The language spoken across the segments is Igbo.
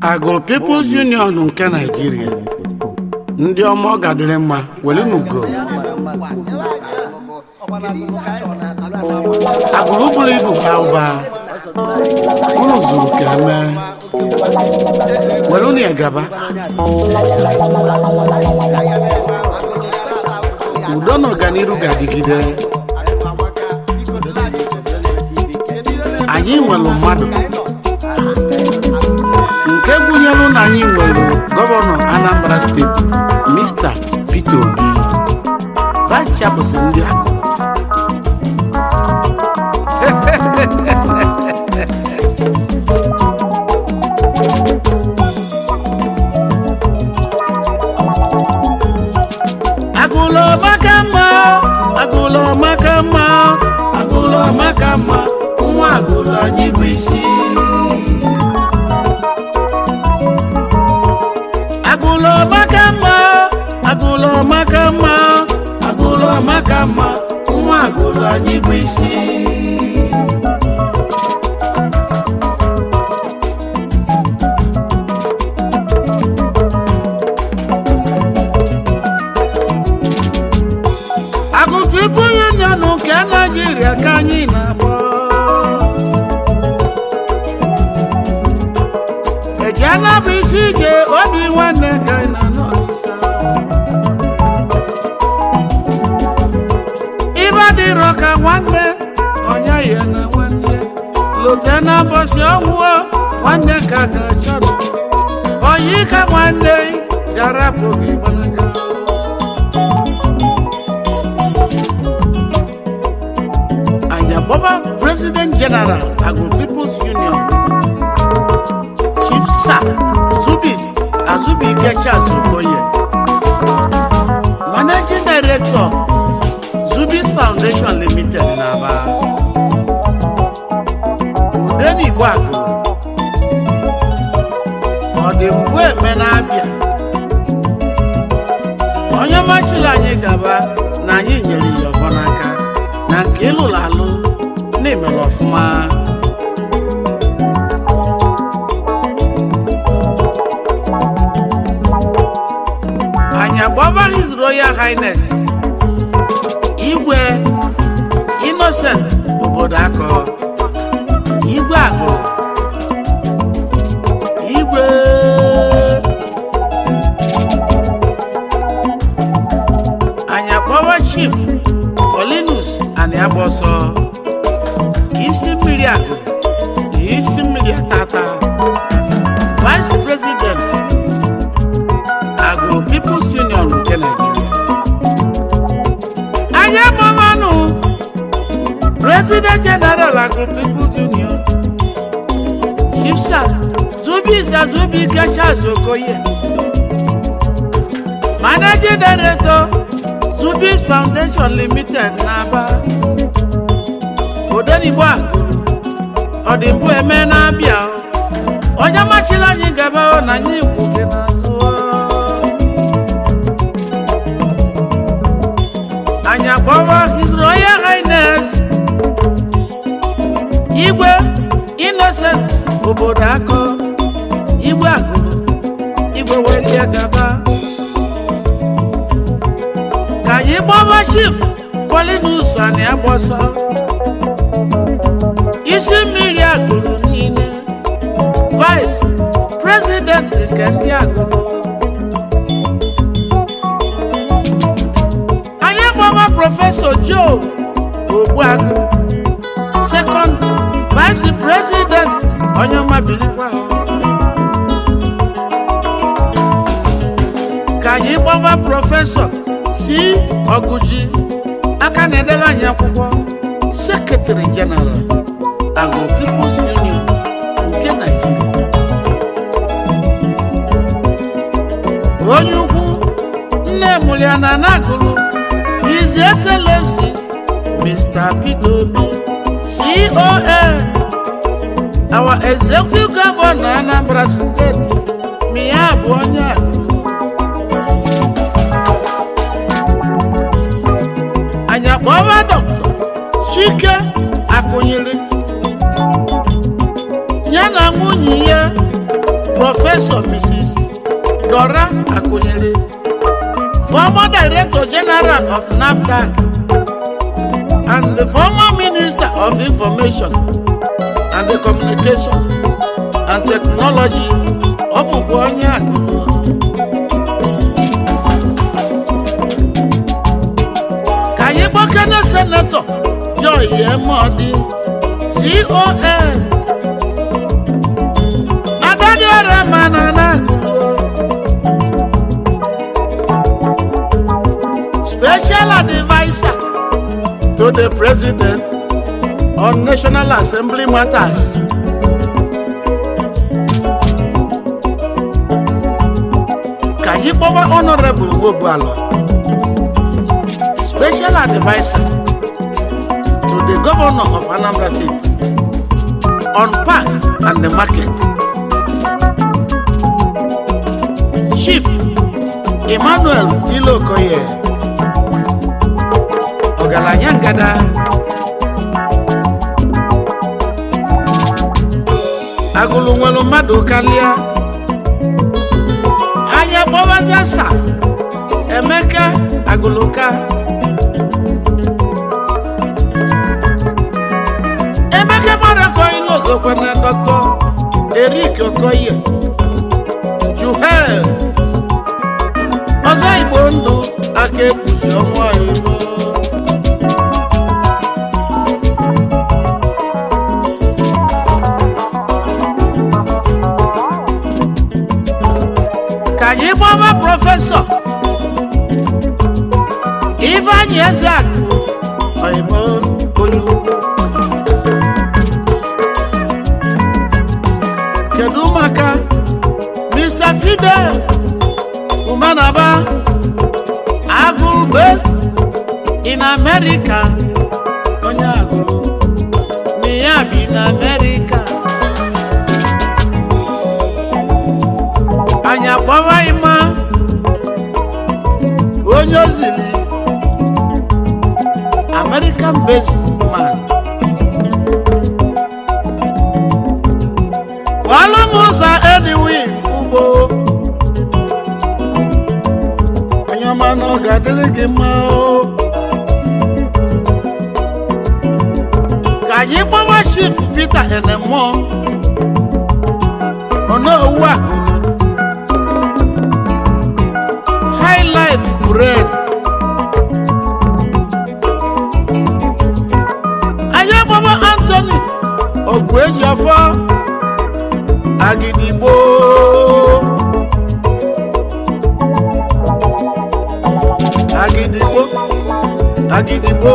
agụrụ People's Union nke Naịjirịa ndị ọma ọ gadịrị mma were n'ugo agụrụ buru ibu baa ụba unu zuru ka eme were unu ya gaba udo na ọganiru ga-adịgide anyị nwere mmadụ nke gụnyere na anyị nwere gọvanọ Anambra steeti Mr. Peter Obi vice chairperson ndị akụkụ agụlọ maka mma agụlọ maka mma agụlọ maka mma nwa agụlọ anyị bụ isi agụlọ maka mma agụlọ maka mma agụlọ maka mma nwa agụlọ anyị bụ isi agụ People Union nke Naịjirịa ka anyị na-akpọ eji anabụ isi ije obi nwanne ka anyị na n'Ọnịsha ibe dịrọ ka nwanne onye ya na nwanne lote na mbọsị ọnwụọ nwanne ka ga-achọrọ oyi ka nwanne garapụ gị gbanaga Anyabọba President General Agro People's Union Chief Sir Zubis Azubike Charles Okoye Managing Director Zubis Foundation Limited n'Aba Udenigbo Agụ Ọdịmgbe eme na-abịa onye machiri anyị gaba na anyị nyere ya ọfọ n'aka na nke ịlụrụ alụ na-emere ọfụma anyị agbaba His Royal Highness igwe Innocent obodo akọ igwe agụrụ igwe anyị akpọwa chief Paulinus anyị agba ọsọ isi mmiri akụ isi mmiri atata vice president agụrụ People's Union nke Nigeria anyị agbamanụ president general agụrụ People's Union chief sir Zubis Azubike Charles Okoye managing director Zubis Foundation Limited n'Aba Odenigbo Agụrụ ọdịmbụ eme na-abịa onye machiri anyị gaba na anyị igwu gị n'azụ anyị akpọwa His Royal Highness Igwe Innocent obodo akọ Igwe Agụrụ Igwe welie gaba ka anyị gbaba chief Paulinus anyị agbọsọ isi mmiri agụrụ niile vice president nke ndị agụrụ anyị gbaba prọfesọ Joe Ogbuagụ second vice president onye ọma bilikwa ka anyị gbaba prọfesọ si ọgụji aka na-edere anyị akwụkwọ sekretari jeneral agụ People's Union nke Nigeria onye ukwu nne mụliana na agụrụ His Excellency Mr. Peter Obi CON our executive governor Anambra steeti ma ya bụ onye agụrụ anyị akpọba dọkịta Chike Akụnyere ya na nwunye ya Professor Mrs. Dora Akunyele, former Director General of NAFDAC, and the former Minister of Information and the Communication and Technology, ọ bụkwa onye Akụrụ. Ka anyị gbakene Senetọ Joy Emodi, CON, Adadiora mana na Akụrụ. Special Advisor to the President on National Assembly Matters. Ka anyị kpọwa Honorable Ogbuala, Special Advisor to the Governor of Anambra State on Parks and the Market. Chief Emmanuel Ilokoye, Ọgaranya Ngada, agụlụ nwere mmadụ karịa anya gbọwazịa sa emeka agụlụka emeka mmadụ ilu ozokwe na dọkọ erik okoye juhel ọzọ igbo ndụ aka ekpuchi ọnwa igbo ka anyị gbaba prọfesọ ifeanyị eze akụ oyibo onye ukwu kedu maka mr fidel umanaba agụrụ based in america onye agụrụ na ya bi na america anyị akpọwa ịma onye ozili american based man kwalụ m ụzọ edwin ugbo onye ọma na ọ ga-adịrị gị mma o ka anyị gbawa chief peter enemụọ onowu akụrụ high life bread anyị agbaba anthony ogwu eji ọfọ agidigbo agidigbo agidigbo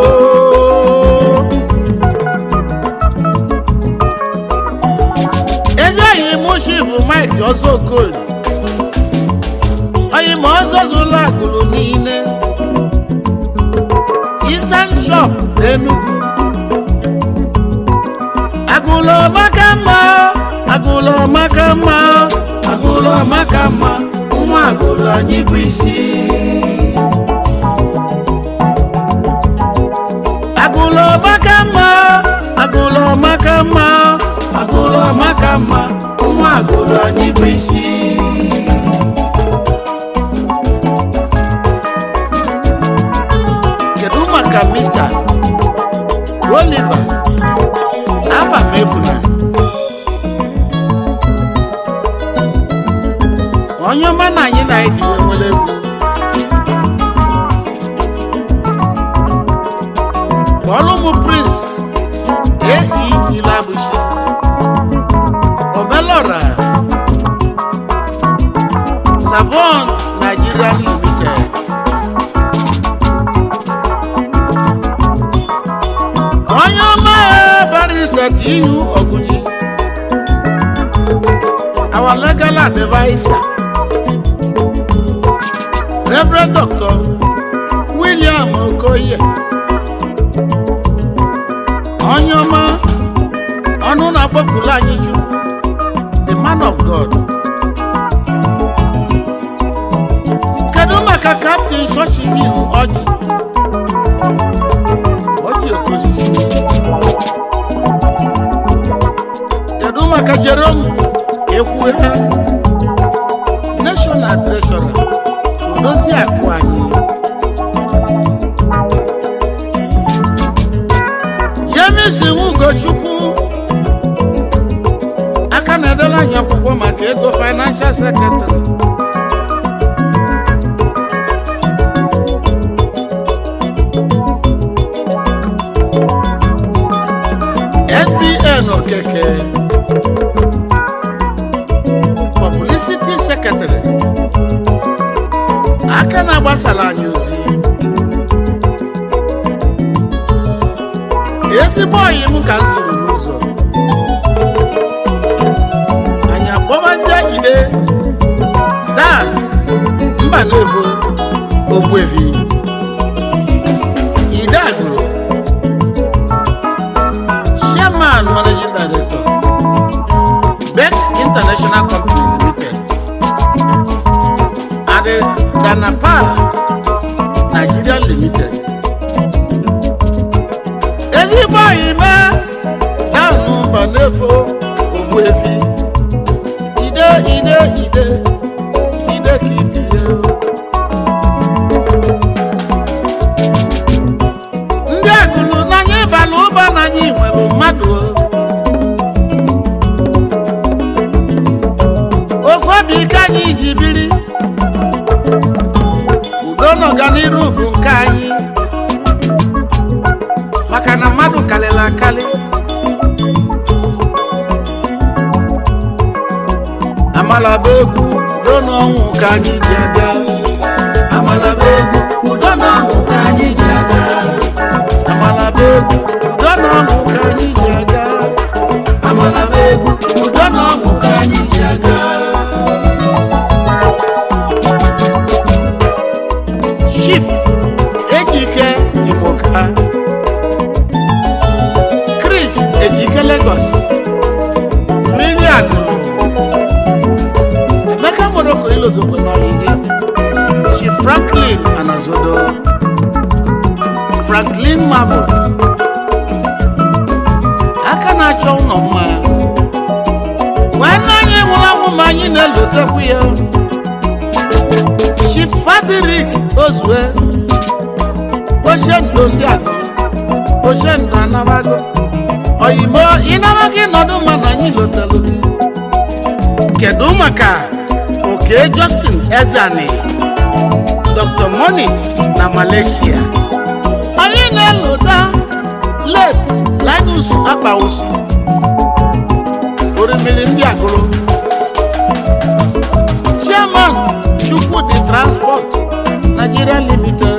ezi enyi m chief mike ọzọ okoli onye ma ọzọ zụlọ agụrụ niile eastern shop n'Enugu agụlọ maka mma agụlọ maka mma agụlọ maka mma ụmụ agụlọ anyị bụ isi agụlọ maka mma agụlọ maka mma agụlọ maka mma ụmụ agụlọ anyị bụ isi kedu maka mr oliver afa m efuna onye ọma na anyị na anyị diwe nwere egwu kpọọlụ m prince ei ilabushi omelora savon nigeria limited onye ọma barista ihu ọgụnyi our legal advisor reverend dr william okoye onye ọma ọnụ na-akpọpụrụ anyị chukwu the man of god kedu maka captain shoshi hill ọjị ọjị oke osisi kedu maka jerome ekwuhe dennis nwugochukwu aka na-edela anyị akwụkwọ maka ego financial secretary sbn okeke publicity secretary aka na-agbasara anyị ozi ezigbo ọyị m ka m zụrụ n'ụzọ anyị akpọbazie ide dan mba na-evo ogbuevi ide agụrụ chairman managing director bex international company limited ade danapa nigeria limited ezigbo oyime naanụ mba n'efo ogbuefi ide ide ide ide ka ibie ndị agụlụ n'anya ịbala ụba n'anya nwere mmadụ ofu obi ike anyị ji biri udo na ọganiru bụ nke anyị maka na mmadụ karịrị akarị amalaba egwu udo na ọnwụ ka anyị ji aga amalaba egwu udo na ọṅụ ka anyị ji aga amalaba egwu udo na ọnwụ ka anyị ji aga amalaba egwu udo na ọṅụ ka anyị ji aga chief ejike imoka chris ejike lagos mmiri agụrụ emeka moroko ilozokwe n'ọyịgị chief franklin anazodo franklin mabụl aka na-achọ ụlọ mma nwanne anyị nwụrụ anwụ ma anyị na-elotekwu ya chief patrick ozue oshendo ndị agụ oshendo anabago oyimo ịnabaghị nọdụ mma na anyị lotelu gị kedu maka oke justin ezani dr moni na malaysia anyị na-elota late linus akpawusi orimiri ndị agụrụ chairman chukwudi transport nigeria limited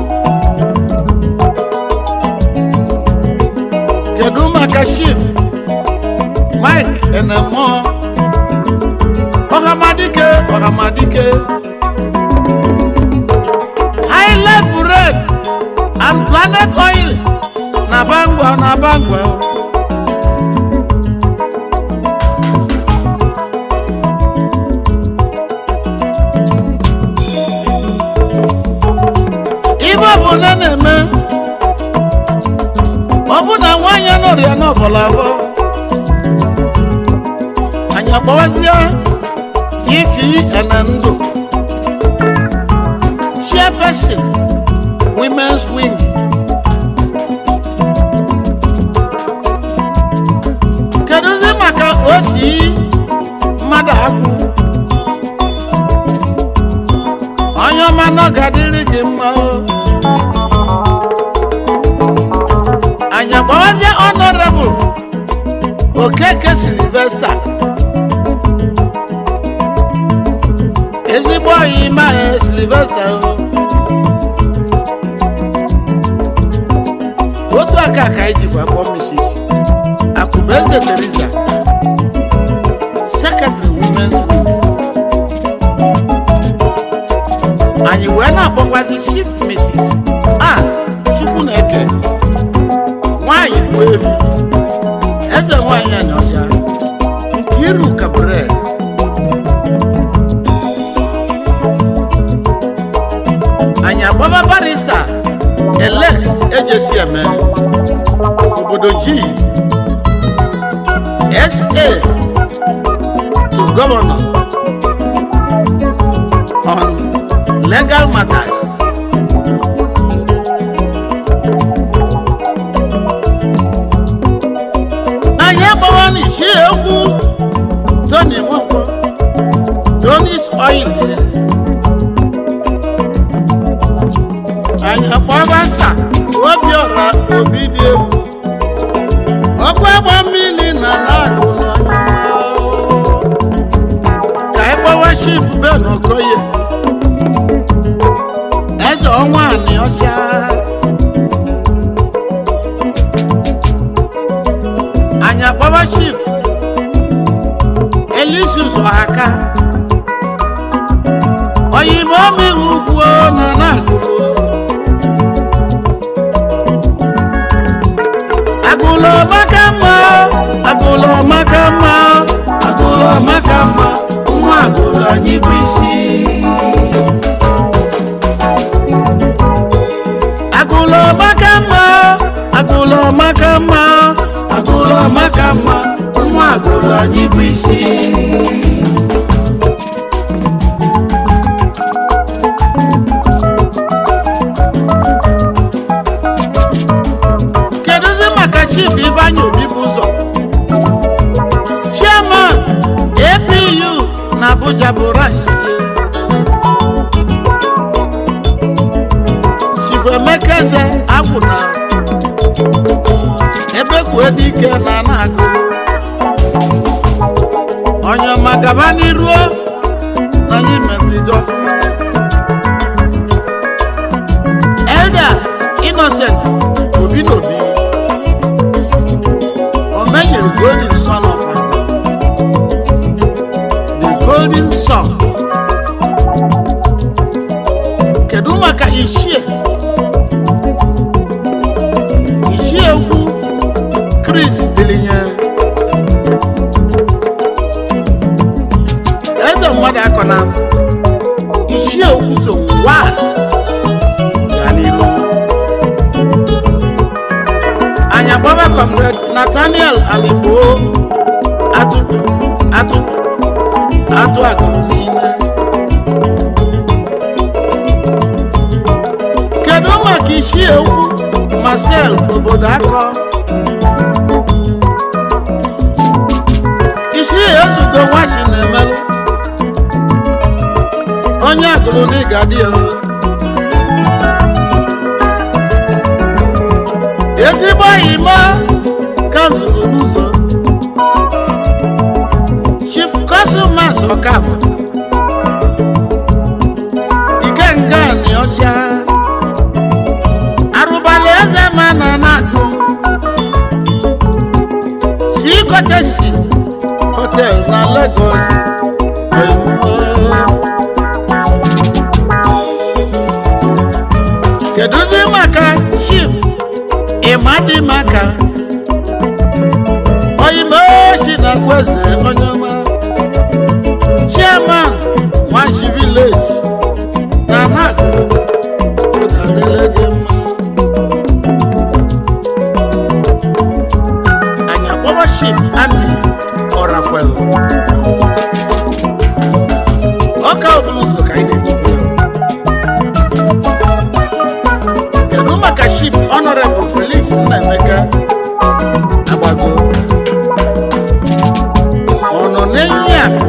kedu maka chief mike enemo ọhamadike ọhamadike high level red and planet oil na bangwa na bangwa ibe ọbụla na-eme ọ bụ na nwaanyị nọrọ ya n'ọbọlọ abụọ anyị akpọwazie ifi ene ndụ chairperson women's wing kedụzi maka osi mmadụ akwụ onye ọma nọ ga-adịrị gị mma o anyị agbawazie honorable okeke silvesta ezigbo ọyị ime ahụ silvesta o otu aka ka anyị jikwa kpọọ mrs akụbeze teresa secretary women's wing anyị wee na-akpọkwazi chief mrs a chukwu na-eke nwanyị bụ evi eze nwanyị anọcha nkiru kabred anyị agbaba barista elex ejesi eme obodo g sa to governor on legal matters egwu tony nwankwo tonis oil anyị akpọba nsa obiọra obi dị egwu ọkụ agba mmiri na na-agụlụ ka anyị kpọwa shif ben okoye eze ọnwa anị ọcha anyị akpọwa shif elisus ọhaka oyibo mmiri ugwu na na-agụlụ agụlọ maka mma agụlọ maka mma agụlọ maka mma nwa agụlọ anyị bụ isi agụlọ maka mma agụlọ maka mma agụlọ maka mma nwa agụlọ anyị bụ isi kedụzi maka chief ifeanyi obi bụ ụzọ chairman apu na abuja bụ rice chief emekeze agwụna ebe kwue dike na na-agụ onye ọma gaba n'iruo na anyị metigo ọfụma elder innocent obi n'obi omenyere golden son of man the golden son kedu maka ichie ichie egwu chris dilinye eze mmadụ akọ na ichie egwu so one ya n'ilu anyị agbaba comrade nathaniel aligbo atụ atụ atụ agụrụ n'ime kedu maka isi egwu marcel obodo akọ isi ezugo nwachi na-emelụ onye agụrụ n'ịga dị ya ezigbo oyimo ka m zụrụ n'ụzọ chief cosmas ọkafọ ikenga ni ọcha arụbala eze ma na na-agụ si kotesi hotel na lagos oyimo. kedụzi maka chief ịmadị maka oyime si na kweze onye ọma chairman nwachi village na nagụ adịle gị mma anyị akpọwa chief andy ọrakwelu ọka obulu ụzọ ka anyị na-echukwu ya kedu maka chief honorable felix nnaemeka agbago ọ nọ n'enyi akụ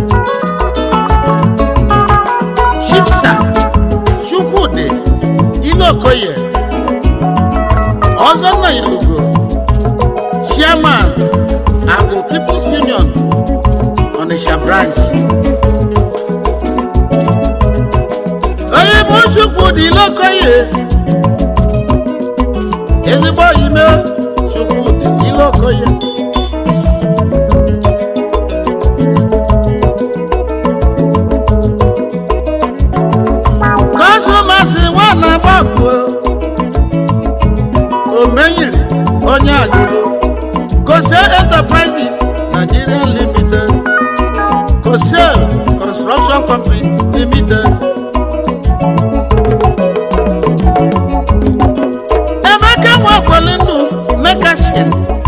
chief sir chukwudi ilokoye ọzọ nna ilugo chairman agro people's union onitsha branch onye bụ chukwudi ilokoye ezigbo oyime chukwudi ilokoye kọsụmasị nwana gbakwo omenyiri onye agụrụ kose enterprises nigeria limited kosel construction company limited emeka nwakweli ndụ mekasi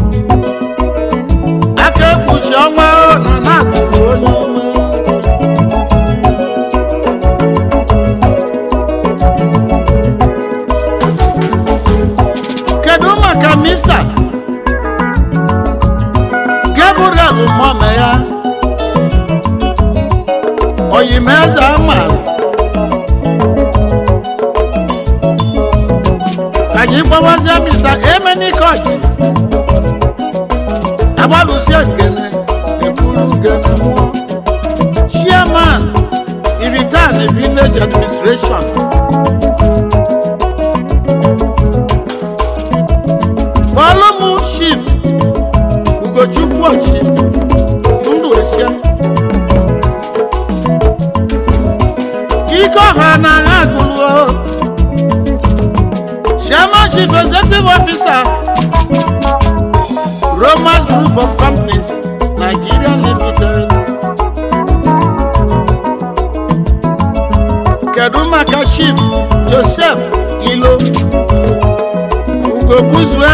aka ekpuchi ọnwa na na-agụrụ onye ọma kedu maka mista gabriel oyimeze ama ka anyị gbawazie mr emenikoji agbalụsie ngene eburu ngene mmụọ chairman iritan village administration kpọlụmụ chief ugochukwu ochi ndụ esie ike ọha na agha agụlụo chairman chief executive officer romans group of companies nigeria limited kedu maka chief joseph ilo ugokuzue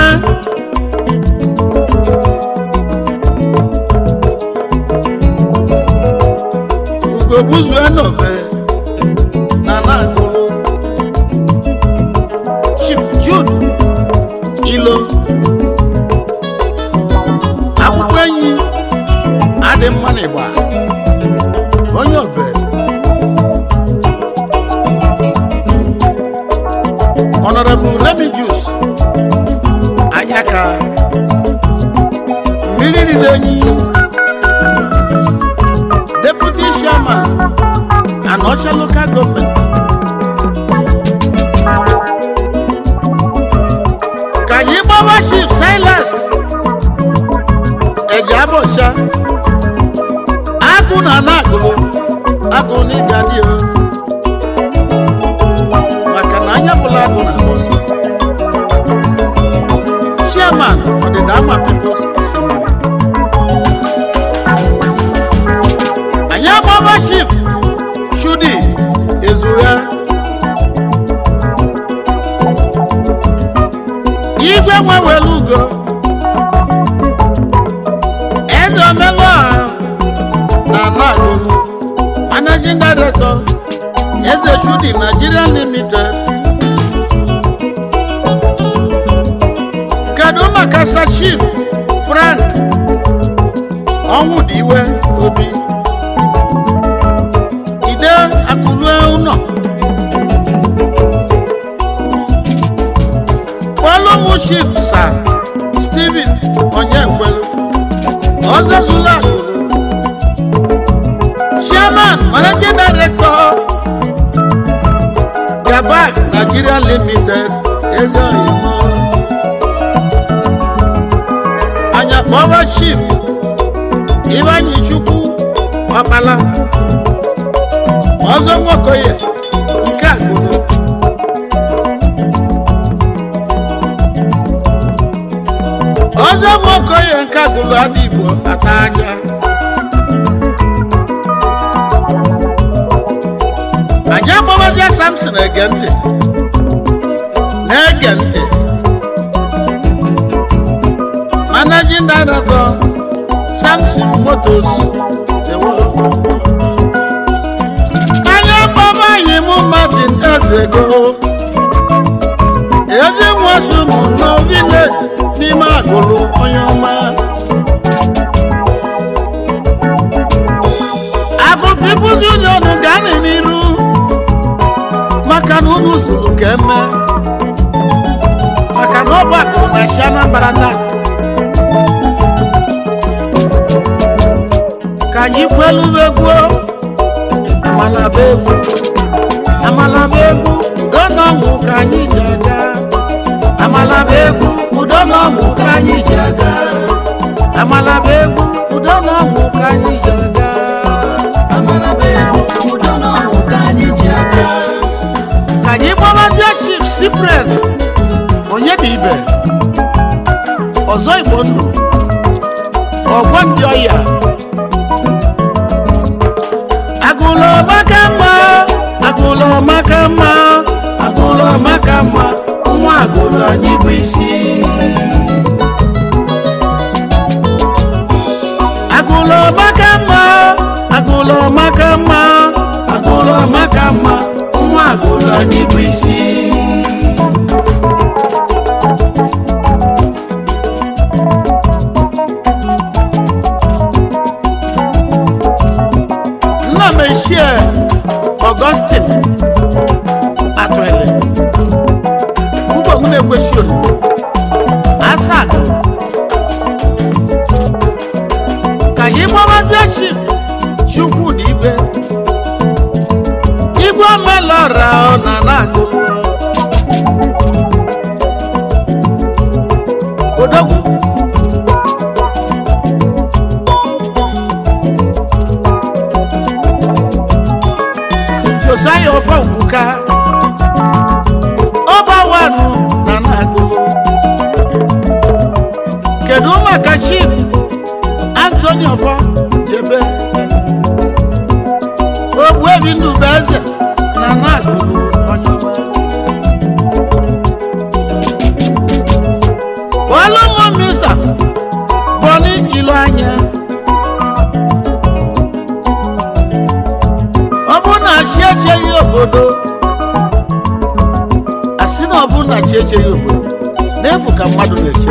ugokuzue n'obe na nagolo chief jude ilo akwụkwọ enyi adị mma n'ịgba onye obe honorable remigius anyaka mmiri riri enyi deputy chairman anọcha local government ka anyị gbawa chief silas eje abọcha agụ na na-agụlụ agụ n'ịga dị o maka na anya bụla agụ na abọcha chairman ọdịda ama peoples assembly anyị agbaba chief chudi ezugha igwe nwewere ugo eze omelụọha na nagolu managing director eze chudi nigeria limited kedu maka sa chief frank ọnwụ dị iwe obi ide akụlue ụlọ kpọlụmụ chief sa steven onyekwelu ọzọzụlụ akụlụ chairman managing director gabak nigeria limited eze oyimo anya kpọwa chief ibanyi chukwu ọkpala ọzọ nwokoye nke agụrụ ọzọ nwokoye nke agụrụ adị igbo ata aja anyị agbawazia samson ege ntị na-ege ntị managing director samson motos ewo anya baba yi mụ martin ezego ezi nwasu mụ nọ village n'ime agụlụ onye ọma agụ peoples union ga-anị n'iru maka na unu zuru ka eme maka na ọ bụ akụ na shi anambra taa ka anyị kwelu egwu amalaba egwu amalaba egwu udo na ọnwụ ka anyị ji aga amalaba egwu udo na ọnwụ ka anyị ji aga amalaba egwu udo na ọnwụ ka anyị ji aga amalaba egwu udo na ọṅụ ka anyị ji aga ka anyị gbabazie chief cyprian onye dị ibe ọzọ igbo ndụ ọgwọ ndị ọya agụlọ maka mma agụlọ maka mma agụlọ maka mma nwa agụrụ anyị bụ isi agụlọ maka mma agụlọ maka mma agụlọ maka mma nwa agụrụ anyị bụ isi nna m eshie Augustine Atwele ugbo m na-ekwesị olu asago ka anyị gbawazie chief Chukwudi ibe igwe omelọra ọ na na-agụ odogwu josiah ofe okwuka ọbawanụ na na-agụlụ kedu maka chief antoni ọfọ jebe ogbuebi ndụbụ eze na na-agụlụ ọchịgba ọlụmụ mista bọni ilu anya ọ bụ na chi echeghị obodo asị na ọ bụ na chi echeghị obodo n'efu ka mmadụ na-eche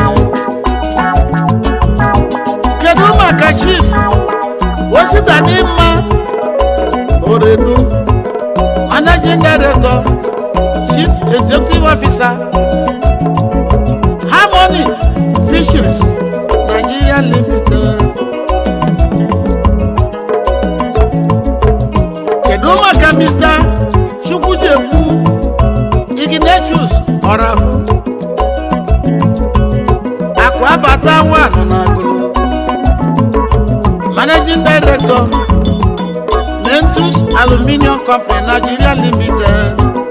kedu maka chief osita dị mma oredu managing director chief executive officer harmony fisheries nigeria limited kedu maka mr chukwujekwu ignatius ọrafụ akụ abata wanụ na agụrụ managing director mentus aluminium company nigeria limited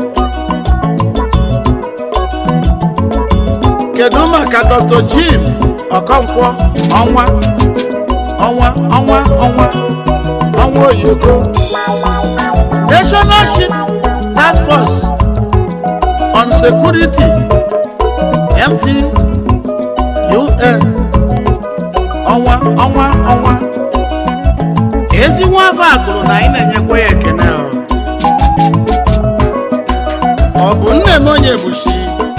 kedu maka dr jim ọkọnkwọ ọnwa ọnwa ọnwa ọnwa ọnwa oyoko national chief task force on security mp un ọnwa ọnwa ọnwa ezi nwa afọ agụrụ na anyị na-enyekwa ya ekene ọ. ọ bụ nne m onye bushi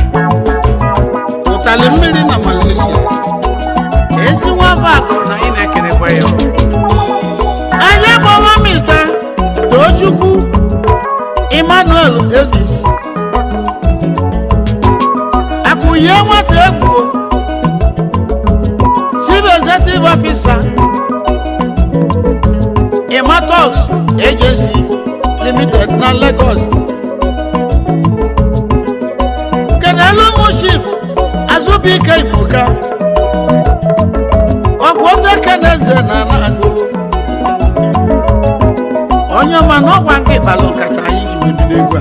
ụtali mmiri na malaysia ezi nwa afọ agụrụ na anyị na-ekenekwa ya ọ. anyị gbawa mista tochukwu emmanuel ezis akụye nwata egwu chief executive officer ematox agency limited na lagos kedelu mụ chief azụbụike ibuka ọ bụ otekeneze na na-agụrụ onye ọma na ọgwa nke ịkpalụ nkata anyị ji wee bido egwu a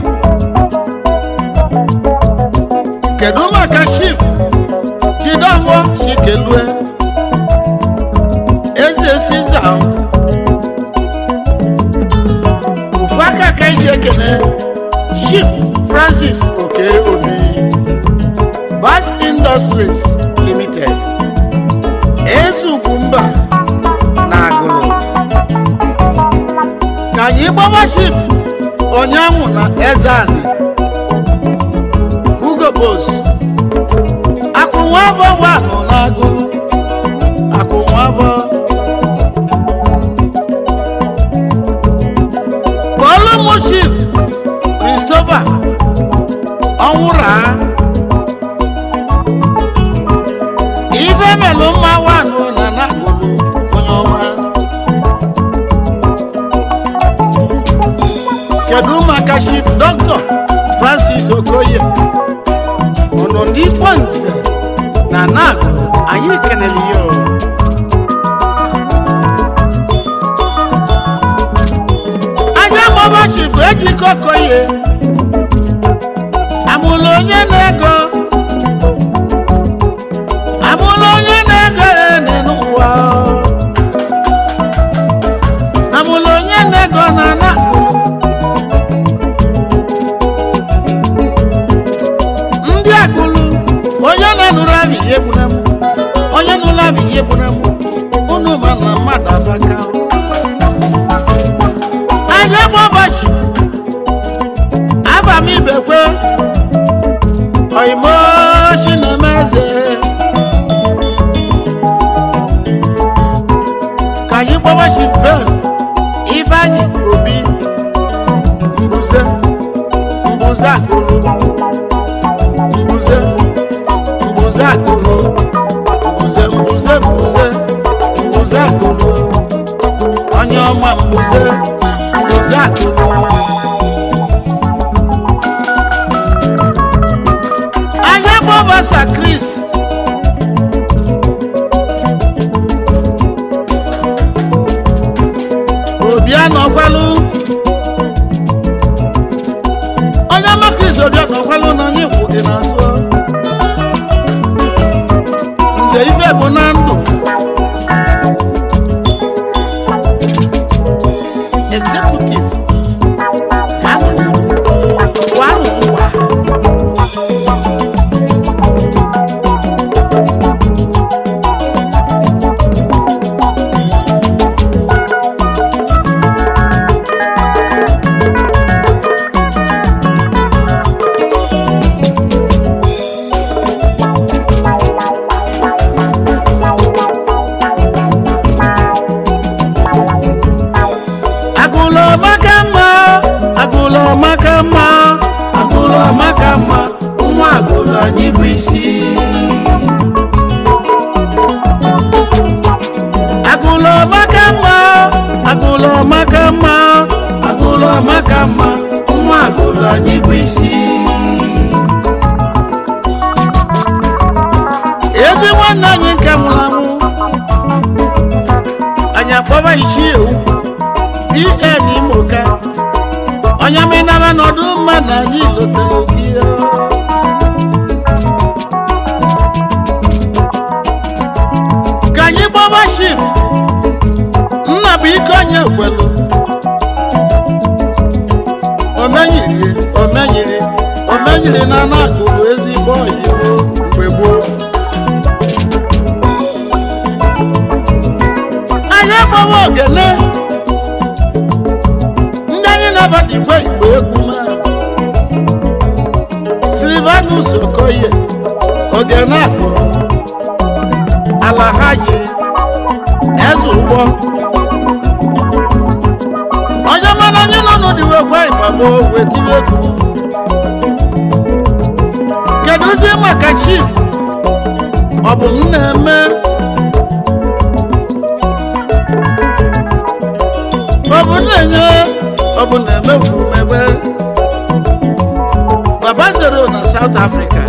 kedu maka chief chidombo chikelue eze siza ofu aka ka iji ekene chief francis oke obi bas industries limited ezugwumba na agụrụ ka anyị gbawa chief onyanwụ na ezani hugo bos akụnwavọ wanụ n'agụ akụnwavọ kpọlụmụ chief christopher ọnwụra ife melụ mma wanụ na nagụlụ onye ọma kedu maka chief dr francis okoye ọnọ n'ikpo nze na nagụ anyị kenere ya o. anya mọba chief ejike okoye amụlụ onye na-ego amụlụ onye na-ego ene n'ụwa amụlụ onye na-ego na nagụ ndị agụlụ onye na-anụrụ abụ ihe gbuna m onye nụrụ abụ ihe gbuna m unu ma na mmadụ abaka anyị bụ ọbachi aba m ibekwe oimochi na meze ka anyị gbawachi ben ifeanyị obi mbụ mma nwa agụlụ anyị bụ isi ezi nwanne anyị nke nwụrụ anwụ anyị akpọba isi ewu pn imoka onye menaba n'ọdụ mma na anyị lotere gị ka anyị gbaba shif nna bụ ike onye kwelu omenyiri omenyiri omenyiri na anagụrụ ezigbo oyibo mgbe gboo anyị agbawa ogene ndị anyị na-abata igwe igbo egwu ma silvanus okoye ogene akụrụ ala ha yi eze ụgbọ onye mana anyị nọ n'ụdịwe gwa ịgbagbo wetiri egwu kedụzi maka chief ọ bụ m na-eme ọ bụ na-enye ọ bụ na-eme mmemme baba zero na south africa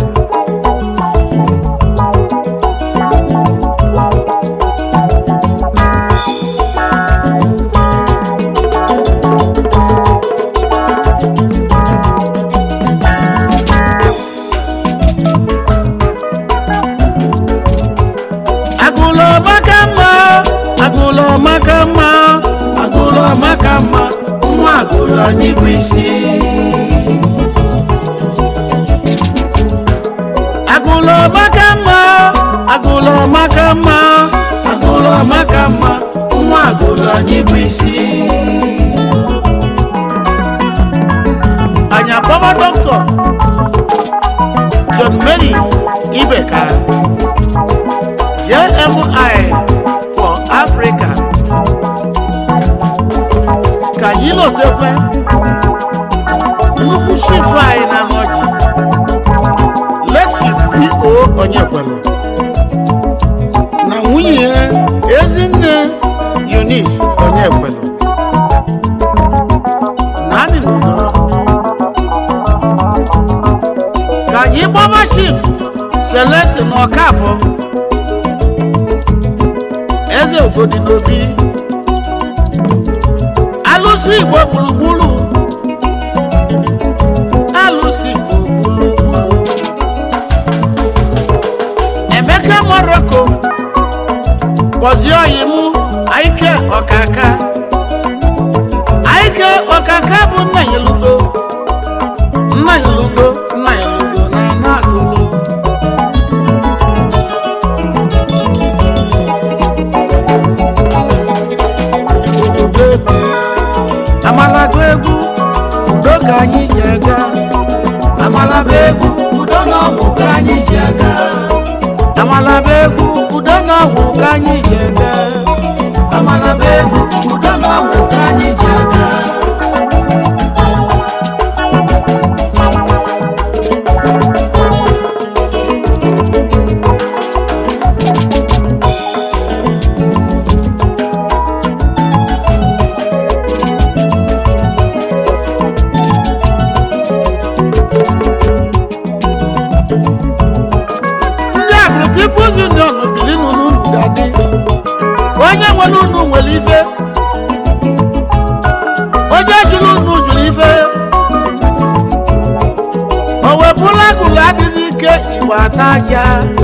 agụlọ maka mma agụlọ maka mma agụlụ amaka mma nwa agụlụ anyị bụ isi agụlọ maka mma agụlọ maka mma agụlụ amaka mma nwa agụlụ anyị bụ isi anyị akpọba dọkịta john mary ibeka jmi for africa ka anyị lotekwe nnukwu chifu anyị na nọchi lechif po onyekwelu na nwunye ya ezinne eunice onyekwelu na adị n'udo ka anyị gbaba chief selesi na ọkafọ eze ogodi n'obi alụsị igbo gburugburu alụsị igbo gburugburu emeka morocco kpọzie oyi mụ aike ọkaka aike ọkaka bụ nna ya lugo nna ya lugo nna ya lugo na ana agụlụ amalago egwu udo ka anyị ji aga amalaba egwu udo na ọgwụ ka anyị ji aga amalaba egwu udo na ọgwụ ka anyị ji aga amalaba egwu udo na ọgwụ ka anyị ji aga ndị agụrụ People's Union biri n'unu unu ga-adị onye nwere unu nwere ife onye jụrụ unu jụrụ ife o wepụla agụrụ adịghị ike igbo ata aja